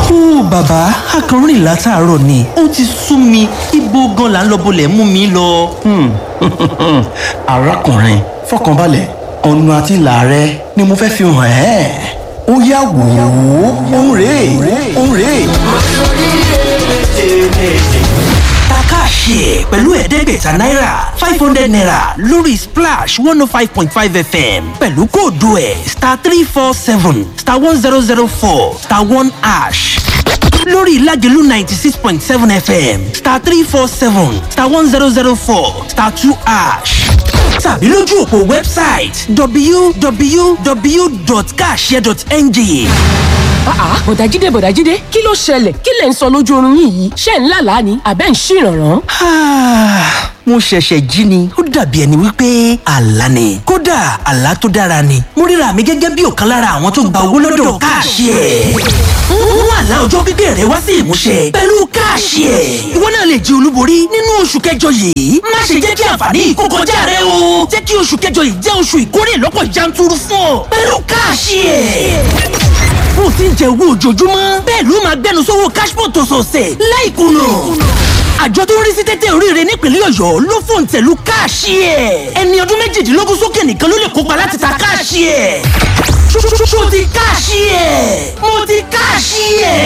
ó bàbá akọrin látàárọ̀ ni ó ti sú mi ibo gan là ń lọ bolẹ̀ mú mi lọ. arákùnrin fọkànbalẹ̀ ọ̀nà àti ìlà rẹ ni mo fẹ́ fi hàn ẹ́ ó yá wò ó òun rèé òun rèé. takáṣe pẹ̀lú ẹ̀ẹ́dẹ́gbẹ̀ta náírà five hundred naira lórí splash one oh five point five fm pẹ̀lú kóòdù ẹ̀ star three four seven star one zero zero four star one ash lórí ìlàjẹ̀lú ninety six point seven fm star three four seven star one zero zero four star two ash tàbí lójú òpó wẹ́bsáìtì www.kashare.ng àá bọ̀dájídé bọ̀dájídé kí ló ṣẹlẹ̀ kí lẹ̀ ń sọ lójú oorun yín yìí ṣé ń lálàá ni àbẹ́ ń ṣìrànràn. Ah, mo ṣẹ̀ṣẹ̀ jí ni ó dàbí ẹni wípé àlá ni kódà àlá tó dára ni mo ríra mi gẹ́gẹ́ bí ọ̀kan lára àwọn tó gba owó lọ́dọ̀ káàṣì ẹ̀ mú àlá ọjọ́ pípẹ́ rẹ wá sí ìmúṣẹ pẹ̀lú káàṣì ẹ̀ ìwọ náà lè jẹ olúborí nínú oṣù kẹjọ yìí má ṣe jẹ́ kí àǹfààní yìí kó kọjá rẹ o jẹ́ kí oṣù kẹjọ yìí jẹ́ oṣù ìkórè lọ́pọ̀ yanturu fún ọ pẹ̀lú káàṣì ẹ̀ bó ti ń jẹ owó ojoojúmọ́ bẹ́ẹ̀ ló máa gbẹnu sówó cashpot ọ̀sọ̀ọ̀sẹ̀ láìkùnà àjọ tó ń rí sí tẹ́tẹ́ oríire nípínlẹ̀ ọ̀yọ́ ló fòun tẹ̀lú káàṣì ẹ̀ ẹni ọdún méjìdínlógún sókè nìkan ló lè kópa láti ta káàṣì ẹ̀ ṣó ti káàṣì ẹ̀ mo ti káàṣì ẹ̀.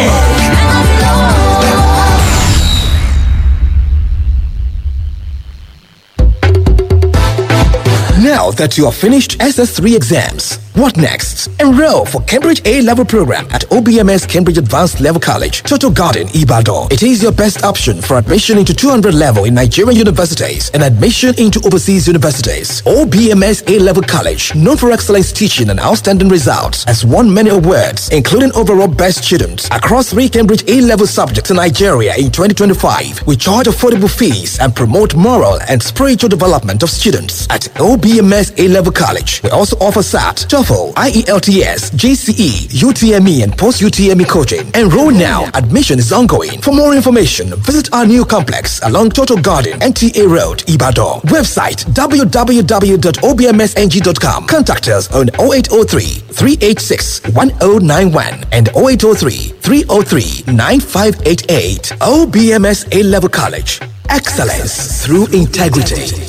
Now that you have finished SS3 exams, what next? Enroll for Cambridge A level program at OBMS Cambridge Advanced Level College, Total Garden, Ibadan. It is your best option for admission into 200 level in Nigerian universities and admission into overseas universities. OBMS A level college, known for excellence teaching and outstanding results, has won many awards, including overall best student across three Cambridge A level subjects in Nigeria in 2025. We charge affordable fees and promote moral and spiritual development of students at OBMS A level college. We also offer SAT, TOEFL, IELTS, GCE, UTME, and post UTME coaching. Enroll now. Admission is ongoing. For more information, visit our new complex along Total Garden, NTA Road, Ibadan. Website www.obmsng.com. Contact us on 0803 386 1091 and 0803 303 9588. OBMS A level college. Excellence through integrity.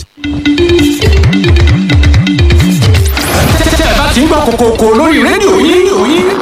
tẹ́ ẹ bá ti ń gbọ́ kòkòkò lórí rédíò yín ẹ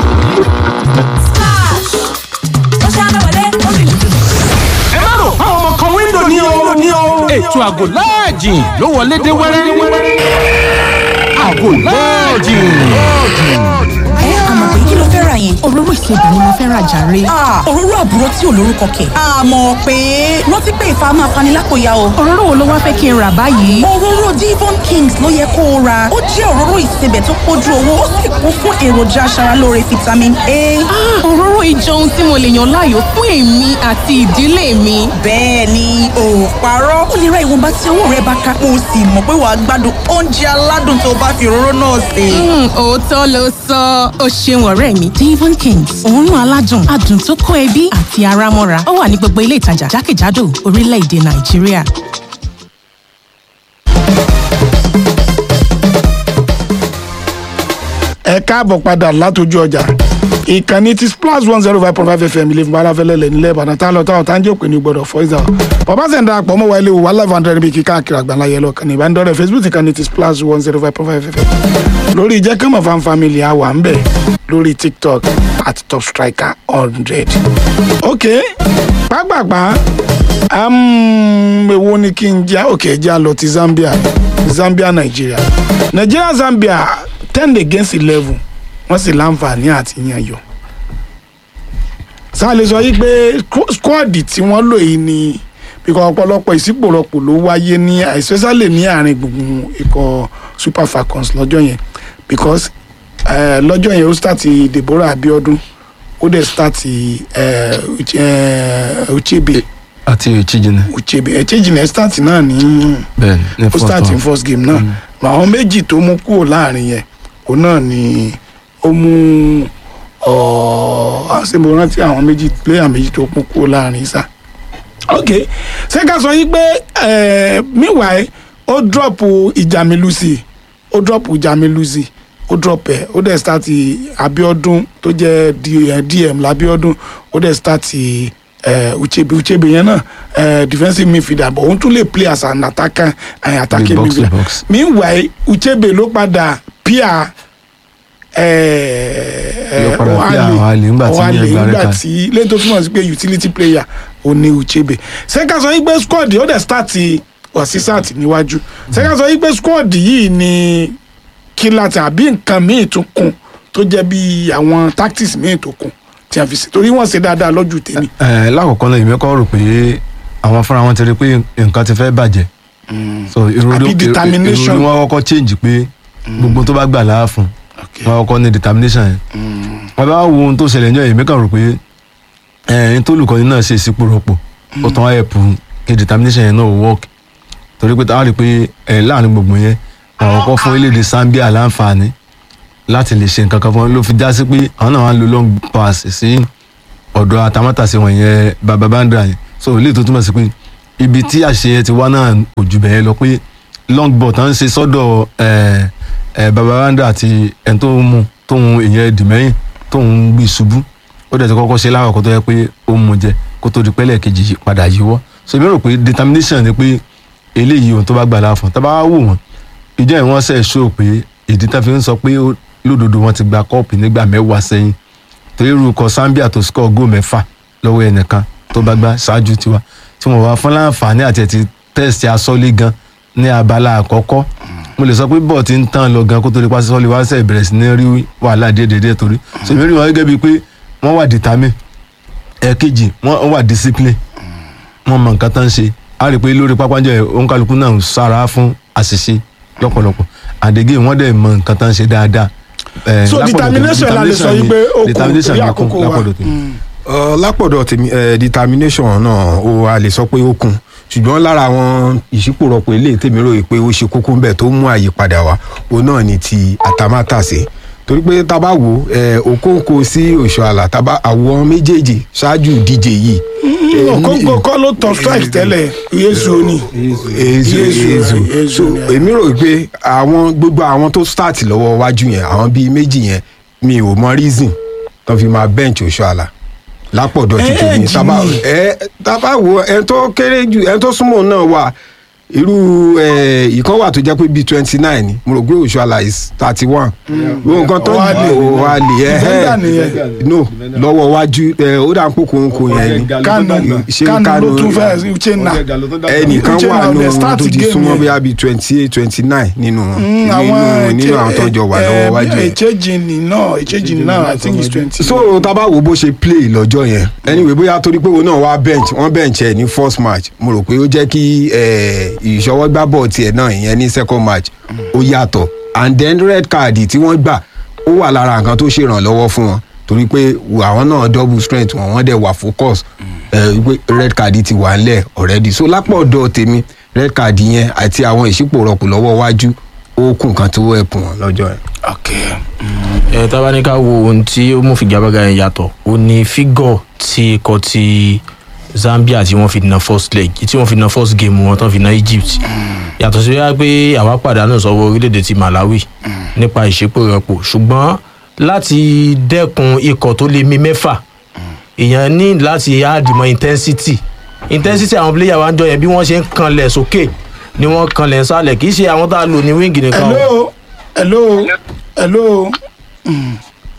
má rò fáwọn ọmọ kan wíńdò ní o ní o ètò àgò láàjìn ló wọlé dé wẹ́rẹ́ àgò láàjìn. àmọ̀ pé kí ló fẹ́ ra yẹn. òróró ìsebì ni mo fẹ́ ra jàre. òróró àbúrò tí ò lórúkọ kẹ̀. àmọ̀ pé rántí pé ìfà máa fani lápòyà o. òróró wo ló wá fẹ́ kí n rà báyìí. òróró divon kings ló yẹ kó o ra ó jẹ́ òróró ìsebẹ̀ tó pójú owó ó sì kún fún èròjà aṣaralóore vitamin a. Ah, òróró ìjọ ohun tí mo lè yàn láàyò fún èmi àti ìdílé mi. bẹ́ẹ̀ ni o ò parọ́ ó lè ra ìwọ̀nba tí owó rẹ bá ká o sì mọ̀ pé wàá gbádùn oúnjẹ aládùn tó bá fi òróró náà sè. Mm, òótọ́ ló sọ ó ṣeun ọ̀rẹ́ mi devon kings òórùn aládùn adùn tó kó ẹbí àti ara mọ́ra ó wà ní gbogbo ilé ìtajà jákèjádò orílẹ̀-èdè nàìjíríà. ẹ káàbọ̀ padà látọjú ọjà ìkànnì ti splash one zero five point five fm ilé ìfúnpá aláfẹ́lẹ́lẹ̀ nílẹ̀ ìbàdàn tá a lọ táwọn tá a ń jẹ́ òpin ní gbọ́dọ̀ fọ́ìsà bàbá sẹ̀ ń darapọ̀ mọ́ wa ilé wa live hundred bíi kíkà àkìrà àgbàlá yẹlọ kàní ìbánidọ́rẹ̀ facebook ìkànnì ti splash one zero five point five fm lórí jẹ́ kọ́mọ̀ fan family àwà ń bẹ̀ lórí tiktok at top striker hundred. ok pápápá èwo ni kí n já ok já lọ ti zambia zambia nigeria nigeria zambia ten against eleven wọ́n sì láǹfààní àti yan yọ. sáà lè sọ yí pé squad tí wọ́n lò yìí ni bíkọ́ ọ̀pọ̀lọpọ̀ ìsípòrọ̀pọ̀ ló wáyé ní especially ní àárín gbùngbùn ikọ̀ super falcons lọ́jọ́ yẹn because uh, lọ́jọ́ yẹn ó start deborah abiodun ó dẹ̀ start uh, uh, uchebe àti ìchijìnà uchebe echejìnà start náà ní bẹ́ẹ̀ ní ó start in first game náà àwọn méjì tó mú kúrò láàrin yẹn òun náà ni ó mú ọ àṣemọ rántí àwọn méjì player méjì tó mú kúrò láàrin sá ok ṣé ká sọ yí pé meanwhile ó drop ìjàmílùsì ó drop ìjàmílùsì ó drop ẹ̀ ó dẹ̀ start abiodun tó jẹ́ D- eh, dm labiodun ó dẹ̀ start eh, uchebe uchebe yẹn náà eh, defensive midfielder but òun tún lè play as an attacker eh, attacking box to midfielder box. meanwhile uchebe ló padà pia Ló padà pia Ohale nígbà tí Ohale yẹn gba red nígbà card. tí lẹ́yìn tó túmọ̀ sí pé utility player ò ní uchebe sẹ́ka sọ yí pé squad ó dẹ̀ start ọ̀sísàt níwájú sẹ́ka sọ yí pé squad yìí ni kí láti àbí nǹkan míì tún kún tó jẹ́ bí àwọn tactics míì tó kún tí a fi ṣe torí wọ́n ṣe dáadáa lọ́jọ́ tèmi. ẹ lákòókò náà èmi kọ́ rò pé àwọn fúnra wọn ti rí pé nǹkan ti fẹ́ bàjẹ́ so ìròrí Àbí determination. ìròrí wọn kọ́kọ́ change pé gbogbo tó bá gbà láà fún wọn kọ́kọ́ ní determination yẹn wọn bá wo ohun tó ṣẹlẹ̀ ní ọ̀yẹ́ èmi kàn rò pé ẹ n tó olùkọ́ni náà ṣe sípò rọpò ó tán wáyé pù kí determination yẹn náà ò work torí pé táwọn rí i pé ẹ láàrin gbogbo yẹn àwọn kọ́ fún orílẹ̀-èdè Zambia láǹfààní láti lè ṣe nǹkan kan fún wọn ló fi já sí pé àwọn náà wá ń lo long pass sí ọ̀dọ̀ atamátàsí wọn yẹn baba bandra yẹn so ilé tó túmọ̀ sí pé ibi tí àṣeyẹ ti wá náà kò jù bẹ́ẹ̀ lọ pé long ball tán ń ṣe sọ́dọ̀ ẹ̀ ẹ̀ baba bandra àti ẹni tó ń mú tó ń ìyẹn dìmẹ́yìn tó ń gbé ṣubú ó dẹ̀ ti kọ́kọ́ ṣe láwọ̀ kó tó yẹ pé ó mú jẹ kó tó di pẹ́lẹ̀ kejì yí padà yíwọ́ so èmi rò pé determination ni pé eléyìí ohun tó bá gbà láàfọ̀ tá a bá wá wò wọ́n ìjọ ìwọ́n sẹ̀ ṣó pé ìdí tá a fi ń sọ pé ó- lódodo wọn ti gba kọ́ọ̀pù nígbà mẹ́wàá sẹ́yìn torí irúkọ Zambia tó score góò mẹ́fà lọ́wọ́ ẹnìkan tó bá gbá ṣáájú tiwa tí wọ́n wá fún láǹfààní àti ẹ̀tì tẹ́sítì asọ́lé gan ní abala àkọ́kọ́ mo lè sọ pé bọ́ọ̀ ti ń tán lọ gan kó tó di pàṣẹ sọ́lé wá sẹ̀ bẹ̀rẹ̀ sí ní rí wàhálà díẹ̀díẹ̀ torí so èmi rí wọn gẹ́gẹ́ bíi pé wọ́n wà determine ẹ̀ẹ̀kejì wọ́n wà discipline wọ́n mọ nǹkan tán ń ṣe a rí i pé lórí pápánjọ ẹ̀ òǹkàlùkù náà ń sára fún àṣìṣe lọ́pọ̀lọpọ̀ àdégé wọ́n dẹ̀ mọ nǹkan tán ń ṣe dáadáa Eh, so lápọ̀dọ̀ tèmi- determination la lè sọ yí pé ó kù determination torí ló kún àkókò wa. lápọ̀dọ̀ tèmi. Mm. Ọ, lápọ̀dọ̀ tèmi ẹ, determination náà ó a lè sọ pé ó kún ṣùgbọ́n lára àwọn ìṣípòrọ̀pọ̀ eléyìí tèmi rò pé ó ṣe kókó ńbẹ̀ tó mú àyípadà wá òun náà ni ti àtàmátàsé torí pé tá a bá wò ẹ Okonkwo sí Oshoala tá a bá àwọn méjèèjì ṣáájú ìdíje yìí. ẹ, Okonkwo kọ́ ló tọ strike tẹ́lẹ̀ Yesu ni ezu Yezu, ezu Yezu so ni. èmi rò pé àwọn gbogbo àwọn tó start lọ́wọ́ wájú yẹn àwọn bíi méjì yẹn mi ò mọ reason tó fi máa bench Oshoala lápọ̀dọ̀ ti tèmi Age tábà ni. ẹ tábà wo ẹni tó kéré jù ẹni tó súnmọ́ náà wà irú ẹ ìkan wà tó jẹ́ pé bíi twenty nine ni mo rò pé Oshoala is thirty one wo nǹkan tó Ohale. Ohale ẹ Defender ẹ nìyẹn. no lọ́wọ́ wájú ẹ ó dà ń pò kóńkó yẹn ni Kanu ṣé Kanu ló Kanu- tún fẹ́ Uchenna ẹnìkan Uchenna wà on the nínú wọn start tó ti game súnmọ́ yẹn. bóyá bíi twenty eight twenty nine nínú wọn Mm, nínú àwọn nínú àwọn tó jọ wà lọ́wọ́ wájú yẹn. Echejini náà Echejini náà I think it's twenty. so tábà wo bó ṣe play lọ́jọ́ yẹn anyway bóyá torí pé òun náà wá bench wọ́n bench ẹ̀ ní first match mo rò pé ó jẹ́ kí eh, ìṣọwọ́gbá bọ̀ tiẹ̀ náà ìyẹn ní second match ó yàtọ̀ and then red card tí wọ́n gbà ó wà lára nǹkan tó ṣèrànlọ́wọ́ fún wọn torí pé àwọn náà double strength wọn wọ́n dẹ̀ wà focus eh, pé red card ti wà ńlẹ̀ already so lápò ọ̀dọ̀ tèmi red card yẹn àti àwọn ìṣípòrọ̀pù lọ́wọ́ wájú ó kù nǹkan tó ẹ̀pùn wọn lọ́jọ́ yẹn. ẹ tá a bá ní ká wo ohun tí ó mú figagbága yẹn yàtọ̀ ó ní fígọ̀ tí ikọ̀ ti Zambia tí wọ́n fi na first leg tí wọ́n fi na first game wọn tán fi na Egypt yàtọ̀ sí wíwá pé àwa pàdánù sọ́wọ́ orílẹ̀-èdè ti Malawi nípa ìṣepòrọ̀pọ̀ ṣùgbọ́n láti dẹ́kun ikọ̀ tó lé mi mẹ́fà èèyàn ní láti àdìmọ̀ intensity intensity àwọn player wa ń jọ yẹn bí wọ́n ṣe ń kanlẹ̀ sókè ni wọ́n kanlẹ̀ nsàlẹ̀ kì í ṣe àwọn tá a lò ní wíńgì nìkan o. hello hello hello Mm.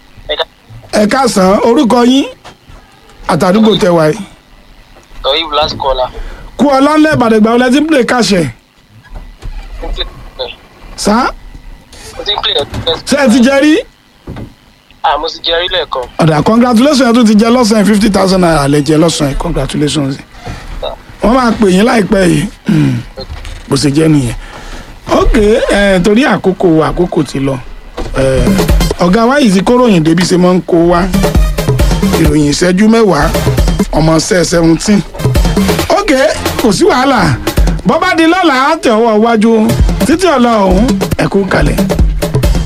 ẹ káàsán orúkọ yín àtàdúgbò tẹwàá yìí Toyib last caller. kú ọlọ́nlẹ̀ ìbàdàn ìgbà wọlé tí ń play káṣẹ Mo ti play sá mo ti play ẹ̀ ṣé ẹ ti jẹ rí ah mo ti jẹ rí lẹ́ẹ̀kan. ọ̀dà congratulations ẹ tún ti jẹ lọ́sàn-án fifty thousand naira lẹ jẹ lọ́sàn-án congratulations wọ́n máa pè yín láìpẹ́ yìí Mm. bó ṣe jẹ́ nìyẹn ok eh, torí àkókò wa, àkókò ti lọ Eh, ọ̀gá wa yìí ti kóròyìn débi ṣe máa ń kó wa ìròyìn ìṣẹ́jú mẹ́wàá ọmọ ṣẹ́ seventeen ok kò sí wàhálà bọ́bá di lọ́la á tẹ̀ ọwọ́ iwájú títí ọ̀la ọ̀hún ẹ̀kú kalẹ̀.